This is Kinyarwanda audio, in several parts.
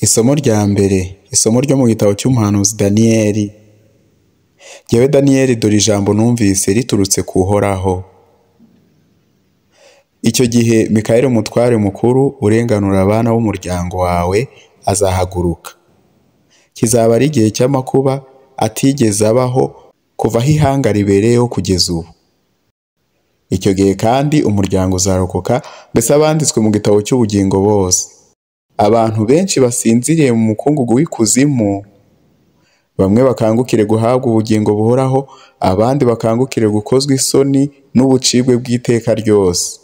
Isomo rya mbere, isomo ryo mu gitabo cy'umuhanuzi Daniyeli. Jyewe Daniyeli dore ijambo numvise riturutse ku Uhoraho. Icyo gihe Mikayeli umutware mukuru urenganura abana b'umuryango wawe azahaguruka. Kizaba ari igihe cy'amakuba atigeze abaho kuva aho ihanga ribereyeho kugeza ubu. Icyo gihe kandi umuryango uzarokoka mbese abanditswe mu gitabo cy'ubugingo bose. Abantu benshi basinziriye mu mukungugu w'ikuzimu, bamwe bakangukire guhabwa ubugingo buhoraho, abandi bakangukire gukozwa isoni n'ubucibwe bw'iteka ryose.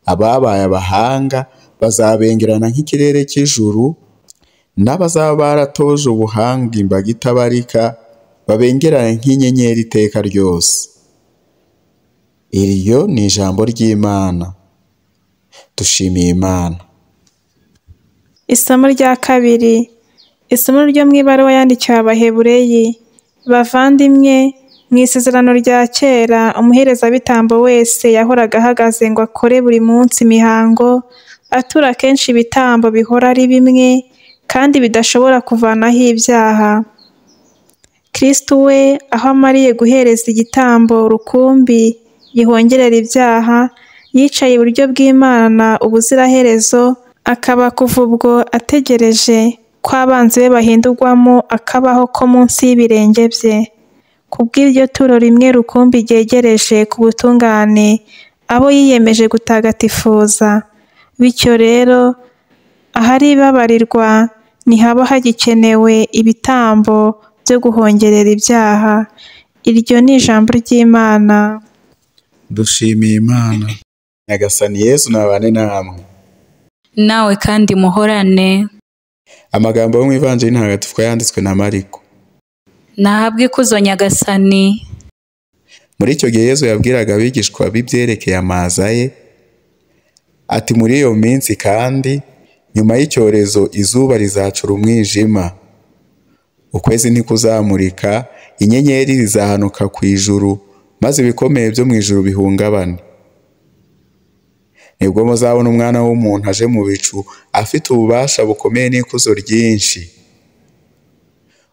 Ababaye abahanga bazabengerana nk'ikirere cy'ijuru, n'abazaba baratoje ubuhanga imbaga itabarika babengerane nk'inyenyeri iteka ryose. Iryo ni ijambo ry'Imana. Dushimiye Imana. Isomo rya kabiri. Isomo ryo mu ibaruwa yandikiwe Abahebureyi. Bavandimwe, mu isezerano rya kera, umuherezabitambo wese yahoraga ahagaze ngo akore buri munsi imihango, atura kenshi ibitambo bihora ari bimwe kandi bidashobora kuvanaho ibyaha. Kristo we, aho amariye guhereza igitambo rukumbi gihongerera ibyaha, yicaye iburyo bw'Imana ubuziraherezo, akaba kuva ubwo ategereje ko abanzi be bahindurwamo akabaho ko munsi y'ibirenge bye. Kubw'iryo turo rimwe rukumbi ryegereje ku butungane abo yiyemeje gutagatifuza. Bityo rero, ahari ibabarirwa ntihaba hagikenewe ibitambo byo guhongerera ibyaha. Iryo ni ijambo ry'Imana. Dushimiye Imana. Nyagasani Yezu nabane namwe. nawe kandi muhorane Amagambo yo mu Ivanjiri Ntagatifu yanditswe na Mariko. nahabwe ikuzo nyagasani Muri icyo gihe Yesu yabwiraga abigishwa b'ibyerekeye amaza ye, ati muri iyo minsi kandi, nyuma y'icyorezo izuba rizacura umwijima. Ukwezi ntikuzamurika, inyenyeri zizahanuka ku ijuru, maze ibikomeye byo mu ijuru bihungabane. Nibwo muzabona umwana w'umuntu aje mu bicu, afite ububasha bukomeye n'ikuzo ryinshi.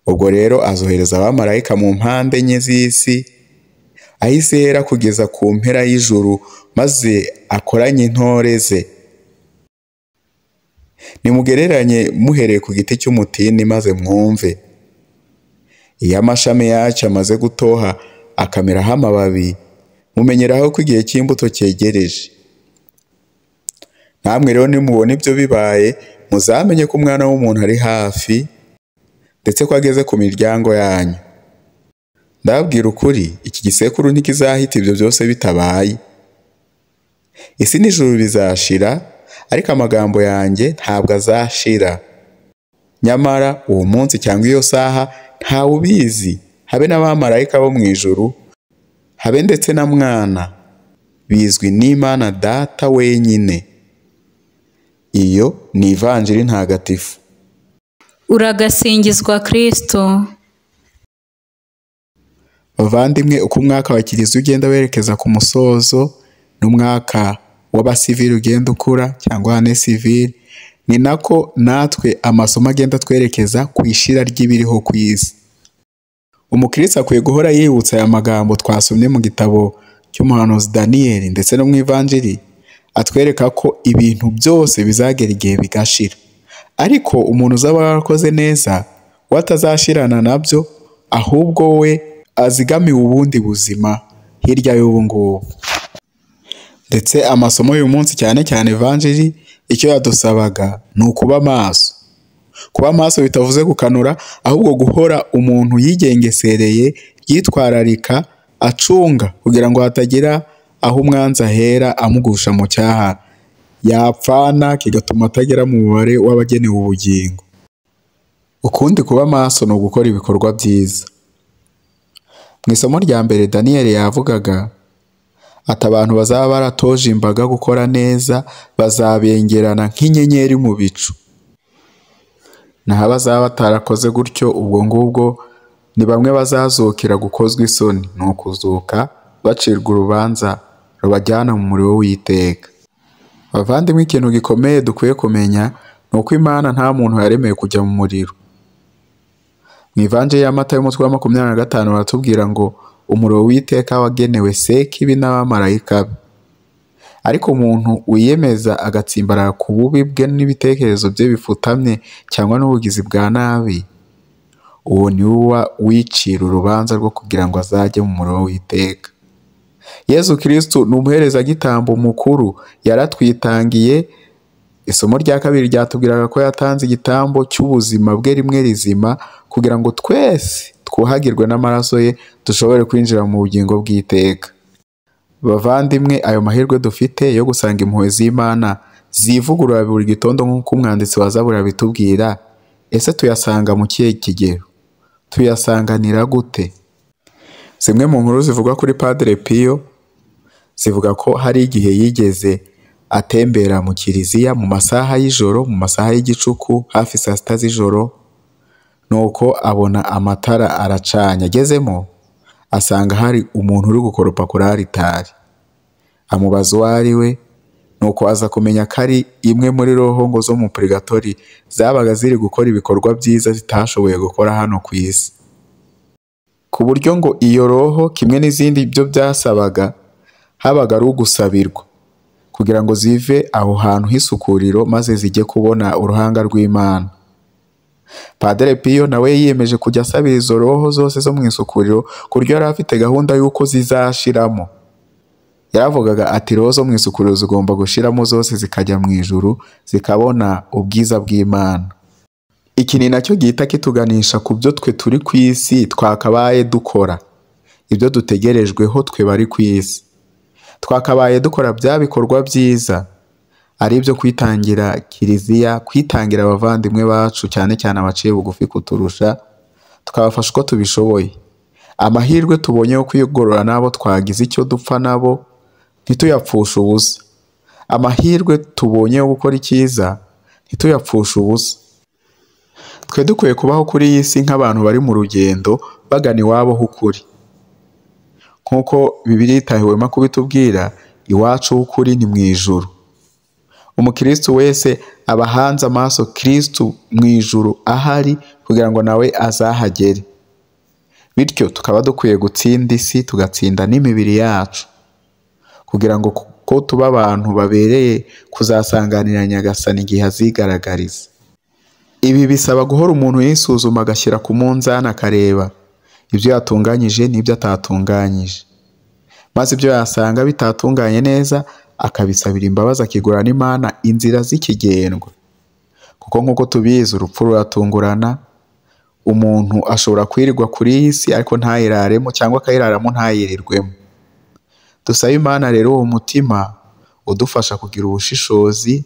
Ubwo rero azohereza abamarayika mu mpande enye z'isi, aho isi ihera kugeza ku mpera y'ijuru, maze akoranye intore ze. Nimugereranye muhereye ku giti cy'umutini maze mwumve. Iyo amashami yacyo amaze gutoha akameraho amababi, mumenyeraho ko igihe cy'imbuto cyegereje. Namwe rero nimubona ibyo bibaye, muzamenye ko umwana w'umuntu ari hafi, ndetse ko ageze ku miryango yanyu. Ndababwira ukuri, iki gisekuru ntikizahita ibyo byose bitabaye. Isi n'ijuru bizashira, ariko amagambo yanjye ntabwo azashira. Nyamara uwo munsi cyangwa iyo saha ntawe ubizi, habe n'abamarayika bo mu ijuru, habe ndetse na mwana, bizwi n'Imana Data wenyine. Iyo ni ivanjiri ntagatifu. uragasingizwa kristo Bavandimwe, uko umwaka wa kiliziya ugenda werekeza ku musozo n'umwaka w'abasivili ugenda ukura cyangwa hane sivili, ni nako natwe amasomo agenda atwerekeza ku ishira ry'ibiriho ku isi. Umukristo akwiye guhora yibutsa aya magambo twasomye mu gitabo cy'umuhanuzi Daniyeli ndetse no mu ivanjiri, atwereka ko ibintu byose bizagera igihe bigashira. Ariko umuntu uzaba yarakoze neza, we atazashirana nabyo, ahubwo we azigamiwe ubundi buzima hirya y'ubu ngubu. Ndetse amasomo y'uyu munsi cyane cyane Evanjiri, icyo yadusabaga ni ukuba maso. Kuba maso bitavuze gukanura, ahubwo guhora umuntu yigengesereye, yitwararika, acunga kugira ngo hatagira aho umwanzi ahera amugusha mu cyaha. Yapfana kigatuma atagera mu mubare w'abagenewe ubugingo. Ukundi kuba maso ni ugukora ibikorwa byiza. Mu isomo rya mbere Daniyeli yavugaga ati abantu bazaba baratoje imbaga gukora neza bazabengerana nk'inyenyeri mu bicu. Naho abazaba batarakoze gutyo ubwo ngubwo ni bamwe bazazukira gukozwa isoni, ni ukuzuka bacirwa urubanza rubajyana mu muriro w'iteka. Bavandimwe, ikintu gikomeye dukwiye kumenya ni uko imana nta muntu yaremeye kujya mu muriro mu ivanje ya mata y'umutwe wa makumyabiri na gatanu baratubwira ngo umuriro w'iteka wagenewe sekibi n'abamarayika be ariko umuntu wiyemeza agatsimbarara ku bubi bwe n'ibitekerezo bye bifutamye cyangwa n'ubugizi bwa nabi uwo ni we uba wicira urubanza rwo kugira ngo azajye mu muriro w'iteka yezu kirisitu ni umuherezagitambo mukuru yaratwitangiye isomo rya kabiri ryatubwiraga ko yatanze igitambo cy'ubuzima bwe rimwe rizima kugira ngo twese twuhagirwe n'amaraso ye dushobore kwinjira mu bugingo bw'iteka bavandimwe ayo mahirwe dufite yo gusanga impuhwe z'imana zivugurura buri gitondo nk'uko umwanditsi wa zaburi abitubwira ese tuyasanga mu kihe kigero tuyasanganira gute zimwe mu nkuru zivugwa kuri padre piyo zivuga ko hari igihe yigeze atembera mu kiliziya mu masaha y'ijoro mu masaha y'igicuku hafi saa sita z'ijoro nuko abona amatara aracanye agezemo asanga hari umuntu uri gukoropa kuri aritari amubaza uwo ari we nuko aza kumenya ko ari imwe muri roho ngo zo mu purigatori zabaga ziri gukora ibikorwa byiza zitashoboye gukora hano ku isi ku buryo ngo iyo roho kimwe n'izindi byo byasabaga habaga ari ugusabirwa kugira ngo zive aho hantu h'isukuriro maze zijye kubona uruhanga rw'imana padere piyo nawe yiyemeje kujya asabira izo roho zose zo mu isukuriro ku buryo yari afite gahunda y'uko zizashiramo yaravugaga ati roho zo mu isukuriro zigomba gushiramo zose zikajya mu ijuru zikabona ubwiza bw'imana iki ni nacyo gihita kituganisha ku byo twe turi ku isi twakabaye dukora ibyo dutegerejweho twe bari ku isi twakabaye dukora bya bikorwa byiza ari ibyo kwitangira kiliziya kwitangira abavandimwe bacu cyane cyane abaciye bugufi kuturusha tukabafasha uko tubishoboye amahirwe tubonye yo kwigorora n'abo twagize icyo dupfa nabo ntituyapfushe ubusa amahirwe tubonye yo gukora icyiza ntituyapfushe ubusa twe dukwiye kubaho kuri iyi si nk'abantu bari mu rugendo bagana iwabo h'ukuri nk'uko bibiri itahiwema kubitubwira iwacu h'ukuri ni mu ijuru umukirisitu wese aba ahanze amaso kirisitu mu ijuru ahari kugira ngo nawe azahagere bityo tukaba dukwiye gutsinda isi tugatsinda n'imibiri yacu kugira ngo ko tuba abantu babereye kuzasanganira nyagasani igihe azigaragariza ibi bisaba guhora umuntu yisuzuma agashyira ku munzani akareba ibyo yatunganyije n'ibyo atatunganyije maze ibyo yasanga bitatunganye neza akabisabira imbabazi akigura n'imana inzira z'ikigendwe kuko nk'uko tubizi urupfu ruratungurana umuntu ashobora kwirirwa kuri iyi si ariko ntayiraremo cyangwa akayiraramo ntayirirwemo dusabe imana rero uwo mutima udufasha kugira ubushishozi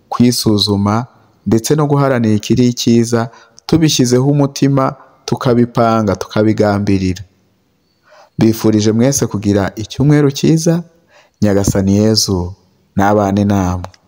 kwisuzuma ndetse no guharanira ikiri cyiza tubishyizeho umutima tukabipanga tukabigambirira bifurije mwese kugira icyumweru cyiza nyagasani yezu nabane namwe